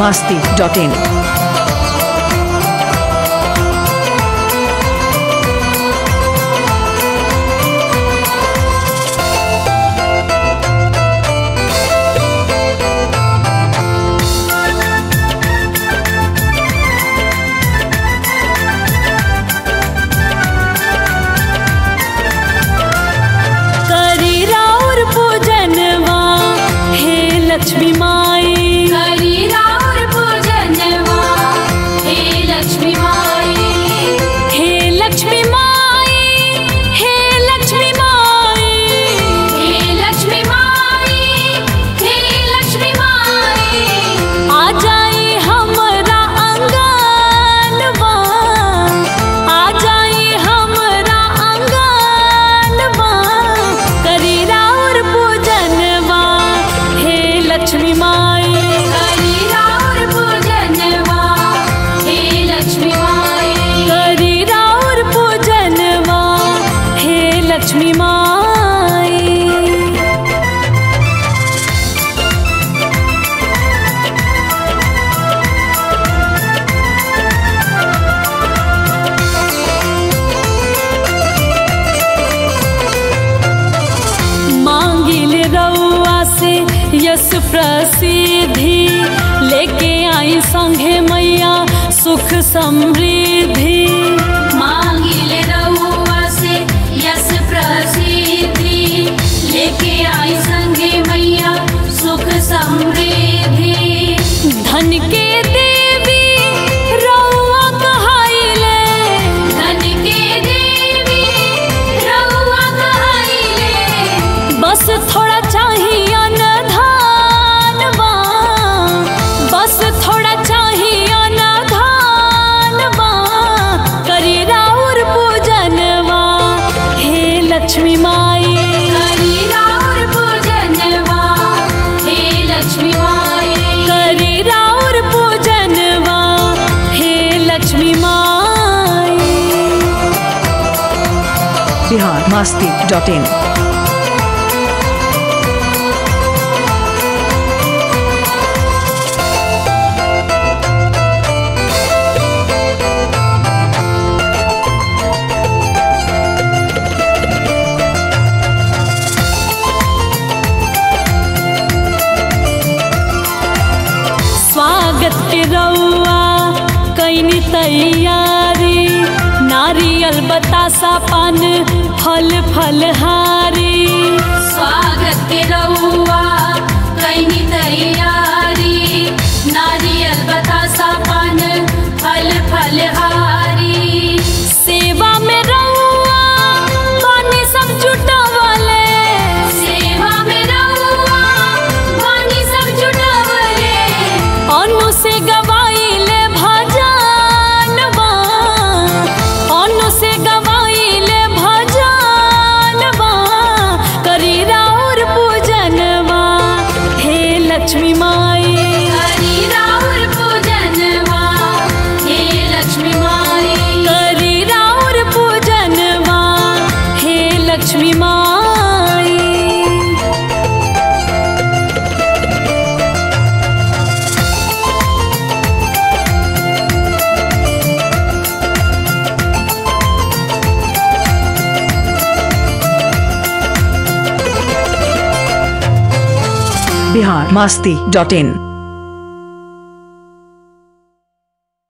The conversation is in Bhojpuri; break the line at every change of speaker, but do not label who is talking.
masti.in.
करी राउर पूजनवा हे लक्ष्मी माई
करी राउर पूजनवा हे लक्ष्मी माई
हे लक्ष्मी माई हे लक्ष्मी माई
हे लक्ष्मी माई हे लक्ष्मी माई
आ जाई हमरा अंगनवा आ जाई हमरा अंगनवा करी राउर पूजनवा हे लक्ष्मी माई
करी राउर पूजनवा हे लक्ष्मी माई
करी राउर पूजनवा हे लक्ष्मी माई मांगिल रउआ से यस प्रसिद्धि लेके आई संघे मैया सुख समृद्धि
मांगिल रउआ से यस प्रसिद्धि लेके आई संगे मैया सुख समृद्धि
धन के देवी रउआ कहाइले
धन के देवी रउआ कहाइले
बस थोड़ा चाहिए न धानवा बस थोड़ा चाहिए न धानवा करी राउर पूजनवा हे लक्ष्मी माई
करी राउर पूजनवा हे लक्ष्मी माई
करी राउर पूजनवा हे लक्ष्मी माई
Bihar masti.in.
स्वागत के रउआ कैनी तैयारी नारियल बतासा पान फल फलहारी
स्वागत के रउआ कैनी तैयारी नारियल बतासा पान फल फलहारी
सेवा में रउआ पानी सब जुटावले
सेवा में रउआ वाणी सब जुटावले
अनु से गवाइले भजनवा अनु से गवाइले भजनवा करी राउर पूजनवा हे लक्ष्मी माई
हरि राउर पूजनवा हे लक्ष्मी माई
करी राउर पूजनवा हे लक्ष्मी माई
Bihar masti.in.